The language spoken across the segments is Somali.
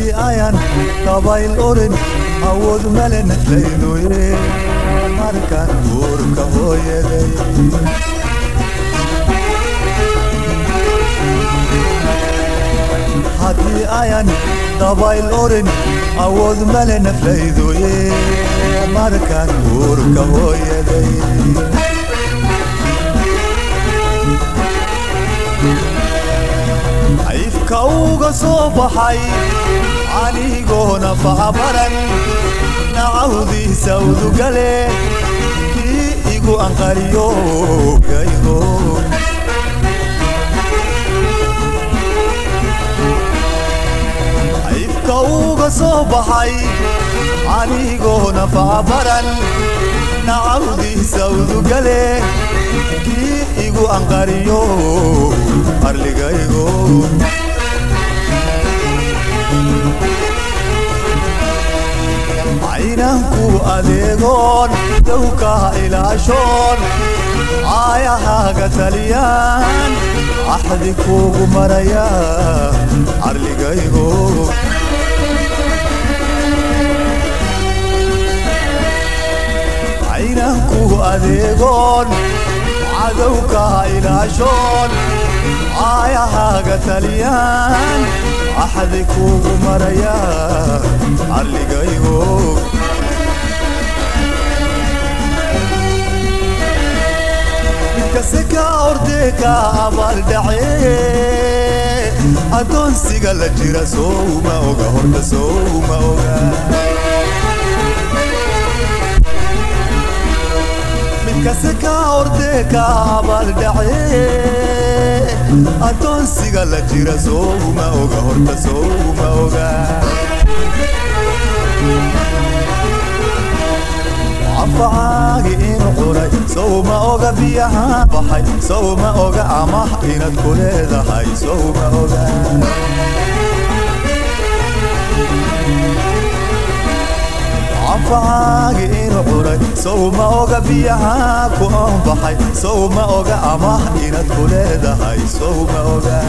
haddii ayan dabayl orin awood male naflaydoye markaan guurka hooyaday haddii ayan dabayl orin awood male naflaydoye markaan guurka hooyaday ayfka uga soo baxay anigoona facabaran nacawdiisa udugale kii igu anqariyo gaygo ayfka uga soo baxay anigoona facabaran nacawdiisa udugale kii igu anqariyo arligaygo caynanku adeegoon dowka ilaashoon caayahaaga taliyaan axdi kuugu maraya carligaygo caynanku adeegoon cadowka ilaashoon caayahaaga taliyaan axdi kuugu maraya carligaygo midkase ka ordee ka abaaldhace addoonsiga la jira souma oga horta souma oga midkase ka ordee ka abaaldhace addoonsiga la jira souma oga horta souma oga anfacaagi inu cunay sowma oga biyaha baxay sowma oga amah inaad ku leedahay sowma oga anfacaagi inu cunay sowma oga biyaha ku anbaxay sowma oga amah inaad ku leedahay sowma oga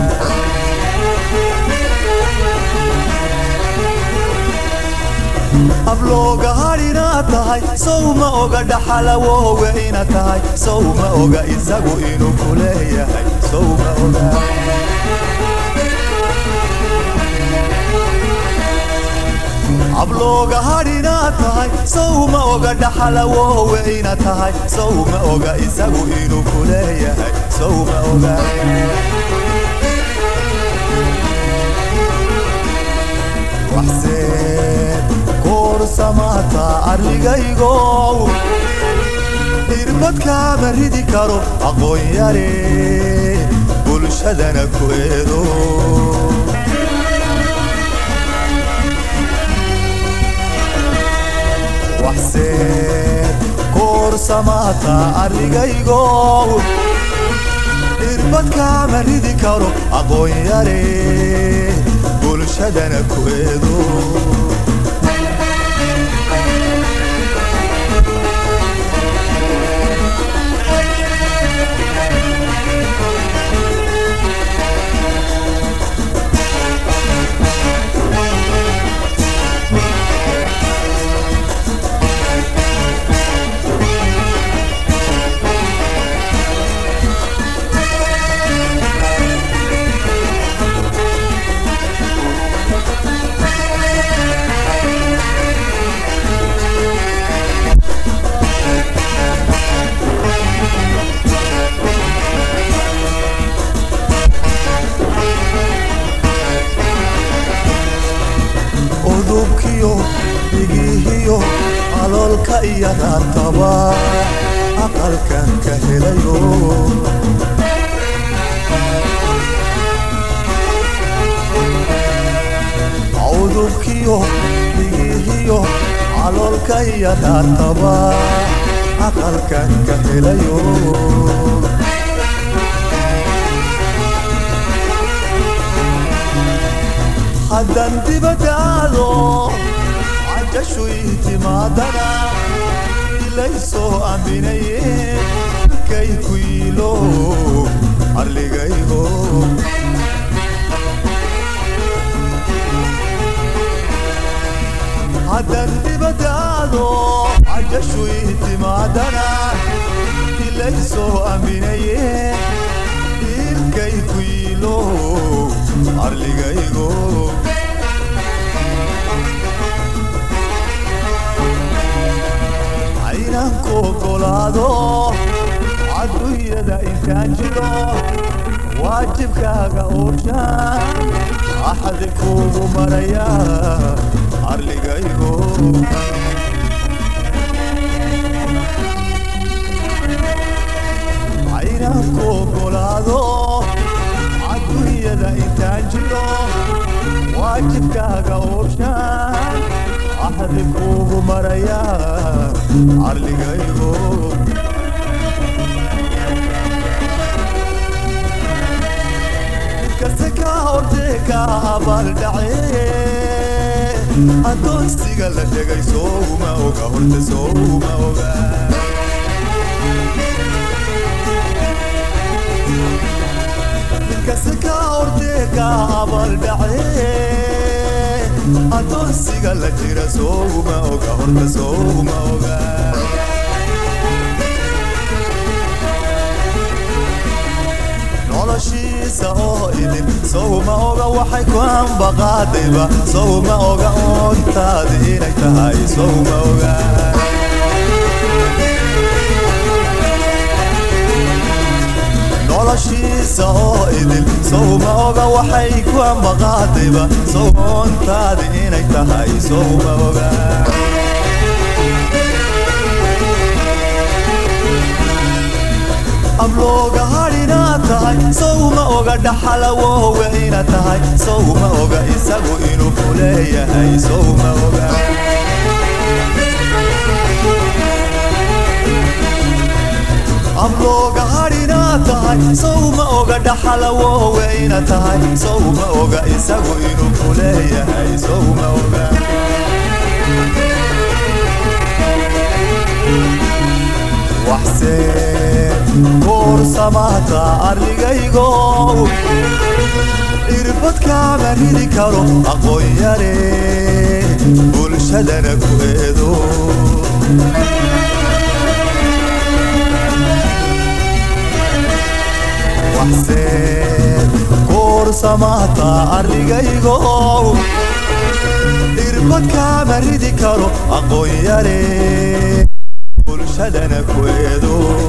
ablooga har inaad tahay sowma oga dhaxalawooga inaad tahay sowma oga isagu inuu ku leeyahay sowma oga ablooga har inaad tahay sowma oga dhaxalawooga inaad tahay sowma oga isagu inuu ku leeyahay sowma oga waxseed koorsamata arligaygow irbadkaama ridi karo aqoon yare bulshadana ku eedo waxseed koorsamata arligaygow irbadkaama ridi karo aqoon yare bulshadana ku eedo udubkiyo dhigihiyo aloolka iyo raataba aqalkan ka helayo udubkiyo dhigihiyo aloolka iyo raataba aqalkan ka helayo haddan dibadda aado cajashu ii timaadana ilaysoo aaminaye kay ku yiilo arligaygo haddan dibadaado cajashu ii timaadana ilaysoo aaminaye dhiilkay ku yiilo arligaygo caynanku ogolaado cadunyada intaan jiro waajibkaaga ooshaan axdi kuugu maraya arligaygo caynanku ogolaado cadunyada intaan jiro waajibkaaga ooshaan axdi kuugu maraya arligaygo kase ka hortee ka abaaldhace adoonsiga la dhegay souma oga horta souma oga kase ka hortee ka abaaldhace adoonsiga la jira souma oga horta souma oga noloshiisa oo idin sowma oga waxay ku ambaqaadayba sowma oga oontaadi inay tahay sowma oga noloshiisa oo idin sowma oga waxay ku ambaqaadayba sowma oontaadi inay tahay sowma oga ablooga hadhina tahay sowma oga dhaxalawowe ina tahay sowma oga isagu inuu ku leeyahay sowma oga ablooga hadhina tahay sowma oga dhaxalawowe ina tahay sowma oga isagu inuu ku leeyahay sowma oga waxseen kuursamahta arligaygo irbadkaama ridi karo aqoon yare bulshadana ku eedo waxseen kuursamahta arligaygo irbadkaama ridi karo aqoon yare bulshadana ku eedo